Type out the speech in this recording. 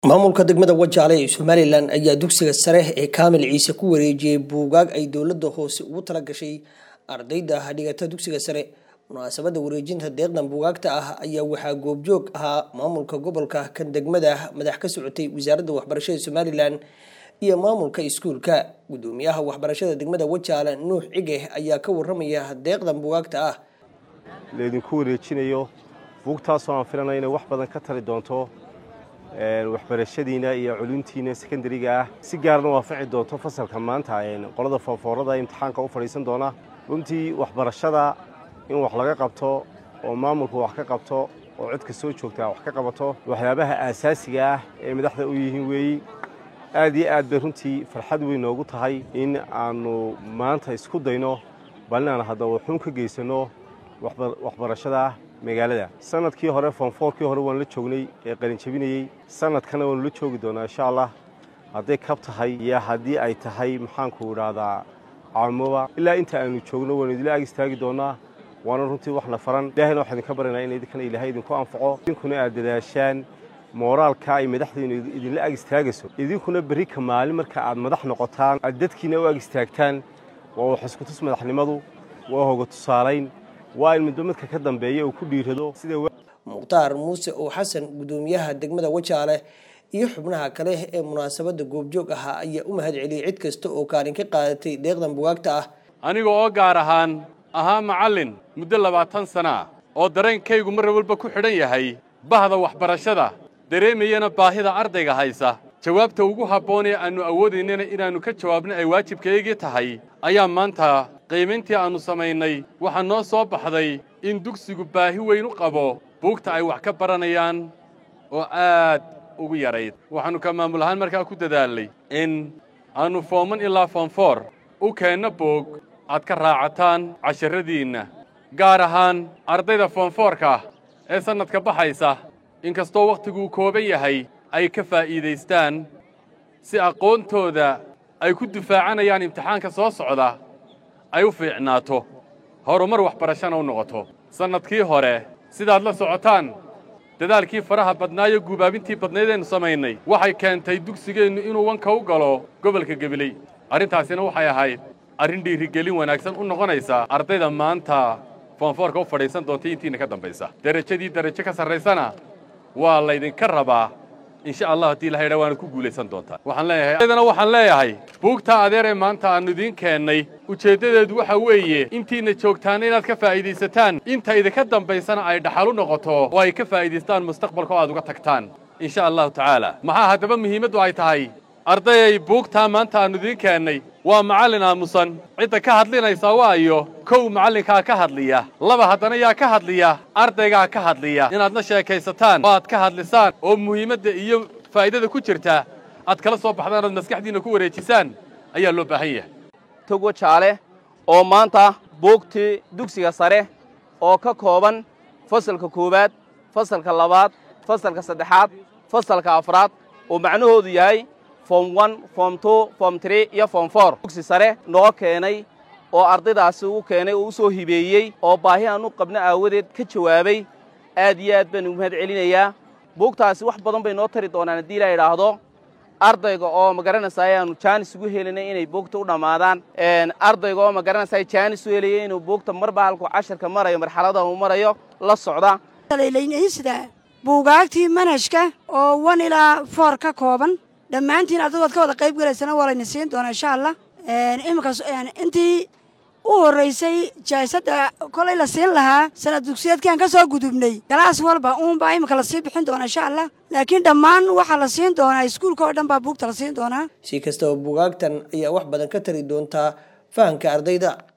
maamulka degmada wajaale ee somalilan ayaa dugsiga sare ee kaamil ciise ku wareejiyey buugaag ay dowladda hoose ugu tala gashay ardayda dhigata dugsiga sare munaasabada wareejinta deeqdan buugaagta ah ayaa waxaa goobjoog ahaa maamulka gobolka kan degmada madax ka socotay wasaaradda waxbarashada somalilan iyo maamulka iskuulka gudoomiyaha waxbarashada degmada wajaale nuux cige ayaa ka waramaya deeqdan buugaagta ah laydinku wareejinayo buugtaasoo aan filanay inay wax badan ka tari doonto waxbarashadiina iyo culumtiina sekondariga ah si gaarna waafaci doonto fasalka maanta qolada foonfoorada imtixaanka u fadhiisan doona runtii waxbarashada in wax laga qabto oo maamulku wax ka qabto oo codka soo joogtaa wax ka qabato waxyaabaha aasaasiga ah ee madaxda u yihiin weeyi aad iyo aad bay runtii farxad weyn noogu tahay in aannu maanta isku dayno bal inaan haddaba waxuun ka geysanno waxbarashada magaalada sanadkii hore foonfoorkii hore waan la joognay ee qalinjabinayey sanadkana waanu la joogi doonaa insha allah hadday kab tahay iyo haddii ay tahay maxaanku idhaahdaa caamoba ilaa inta aanu joogno waanu idila ag istaagi doonaa waana runtii waxna faran ilahayna waxaa idinka baryanaa in idinkana ilaahay idinku anfaco idinkuna aad dadaashaan mooraalka ay madaxdiinu idinla ag istaagayso idinkuna berri ka maalin marka aad madax noqotaan aad dadkiina u ag istaagtaan waa wax iskutus madaxnimadu waa hoga tusaalayn waa in midba midka ka dambeeya uu ku dhiirado sida mukhtaar muuse oo xasan gudoomiyaha degmada wajaale iyo xubnaha kale ee munaasabada goobjoog ahaa ayaa u mahad celiyey cid kasta oo kaalin ka qaadatay deeqdan bugaagta ah aniga oo gaar ahaan ahaa macallin muddo labaatan sana ah oo dareenkaygu mar walba ku xidhan yahay bahda waxbarashada dareemayana baahida ardayga haysa jawaabta ugu habboon ee aannu awoodaynana inaannu ka jawaabno ay waajibkaygii tahay ayaa maanta qiimayntii aannu samaynay waxaa noo soo baxday in dugsigu baahi weyn u qabo buugta ay wax ka baranayaan oo aad ugu yarayd waxaannu ka maamul ahaan markaa ku dadaalnay in aannu fooman ilaa foonfoor u keenno buug aad ka raacataan casharradiinna gaar ahaan ardayda foonfoorka ah ee sannadka baxaysa inkastoo wakhtiguu kooban yahay ay ka faa'iidaystaan si aqoontooda ay ku difaacanayaan imtixaanka soo socda ay u fiicnaato horumar waxbarashana u noqoto sannadkii hore sidaad la socotaan dadaalkii faraha badnaayo guubaabintii badnaydeennu samaynay waxay keentay dugsigeennu inuu wanka u galo gobolka gebiley arrintaasina waxay ahayd arrin dhiirigelin wanaagsan u noqonaysa ardayda maanta foonfoorka u fadhiisan doontay intiina ka dambaysa derajadii derajo ka sarraysana waa laydinka rabaa insha allah haddii ilahay dhaa waana ku guulaysan doontaa waxaan leeyahay aydana waxaan leeyahay buugtaa adeer ee maanta aannu idiin keennay ujeeddadeedu waxa weeye intiina joogtaana inaad ka faa'iidaysataan inta idinka dambaysana ay dhaxal u noqoto oo ay ka faa'iidaystaan mustaqbalka oo aad uga tagtaan insha allahu tacaala maxaa haddaba muhiimaddu ay tahay ardayay buugtaa maanta aannu idiin keennay waa macallin aamusan cidda ka hadlinaysa waayo kow macallinkaa ka hadliya laba haddana yaa ka hadliya ardaygaa ka hadliya inaad la sheekaysataan oo aad ka hadlisaan oo muhiimadda iyo faa'idada ku jirta aad kala soo baxdaan oad maskaxdiinna ku wareejisaan ayaa loo baahan yahay tog wajaale oo maanta buugtii dugsiga sare oo ka kooban fasalka koowaad fasalka labaad fasalka saddexaad fasalka afraad oo macnahoodu yahay form one form two form tree iyo form four dugsi sare noo keenay oo ardaydaasi u keenay oo u soo hibeeyey oo baahi aan u qabno aawadeed ka jawaabay aad iyo aad baan ugu mahad celinayaa buugtaasi wax badan bay noo tari doonaan haddii la idhaahdo ardayga oo ma garanaysaa ayaanu jaanis ugu helinay inay buugta u dhammaadaan ardayga oo ma garanaysaa jaanis u helaya inuu buugta marba halkuu casharka marayo marxalada uu marayo la socda buugaagtii manhajka oo wan ilaa foor ka kooban dhammaantiin ardaydu waad ka wada qayb gelaysana waa layna siin doonaa insha allah iminkaas intii u horraysay jaasadda kolay la siin lahaa sanad dugsiyeedkiaan ka soo gudubnay galaas walba uunbaa iminka la sii bixin doonaa insha allah laakiin dhammaan waxaa la siin doonaa iskuulka oo dhan baa buugta la siin doonaa si kastaba buugaagtan ayaa wax badan ka tari doontaa fahamka ardayda